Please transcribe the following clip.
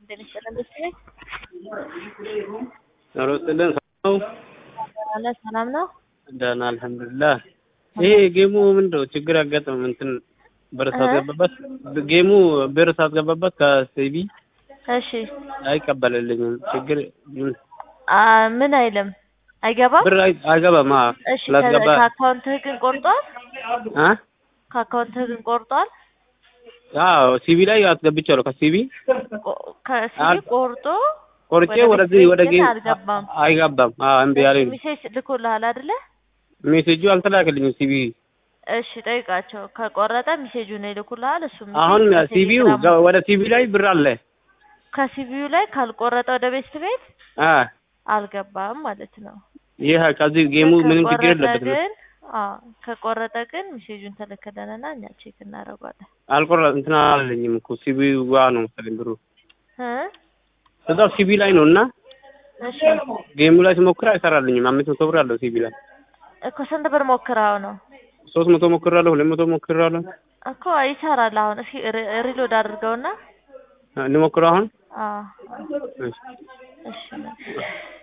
ጤና ይስጥልን ደስ ይለኝ። ኧረ ይስጥልን ሰላም ነው? አለ ሰላም ነው። ደህና አልሐምዱሊላህ። ይሄ ጌሙ ምንድነው ችግር ያጋጠመው? እንትን ብር ሳስገባበት ጌሙ ብር ሳስገባበት ከሲቢ እሺ አይቀበልልኝም። ችግር ምን አ ምን አይልም አይገባም። ብር አይ- አይገባም። አዎ እሺ ከ- ስላስገባ ከአካውንትህ ግን ቆርጧል። አ ከአካውንትህ ግን ቆርጧል። አዎ ሲቢ ላይ አስገብቻለሁ። ከሲቢ ቆ- ከሲቢ አል- ቆርጦ ቆርጬ ወደ ወደዚህ ቤት ወደ ግን ጌም አልገባም። አይገባም። አዎ እምቢ አለኝ። ሜሴጅ ልኮልሃል አይደለ? ሜሴጁ አልተላከልኝም። ሲቢ እሺ ጠይቃቸው። ከቆረጠ ሜሴጁን ይልኩልሃል። እሱ ሜሴጅ አሁን ሲቢው በቴሌግራም ወደ ሲቢ ላይ ብር አለ። ከሲቢዩ ላይ ካልቆረጠ ወደ ቤት ቤት አ አልገባም ማለት ነው። ይህ ከዚህ ጌሙ ምንም ችግር ከቆረጠ የለበትም። ግን አዎ ከቆረጠ ግን ሜሴጁን ተልክልንና እኛ ቼክ እናደርጓለን። አልቆረ እንትና አላለኝም እኮ ሲቢ ዋ ነው መሰለኝ ብሩ እ እዛው ሲቢ ላይ ነው እና እሺ ጌሙ ላይ ስሞክር አይሰራልኝም። አምስት መቶ ብር አለው ሲቢ ላይ እኮ ስንት ብር ሞክረው ነው ሶስት መቶ ሞክራለሁ፣ ሁለት መቶ ሞክራለሁ። እኮ ይሰራል። አሁን እስኪ ሪ- ሪሎድ አድርገውና ልሞክረው አሁን አዎ እሺ። እሺ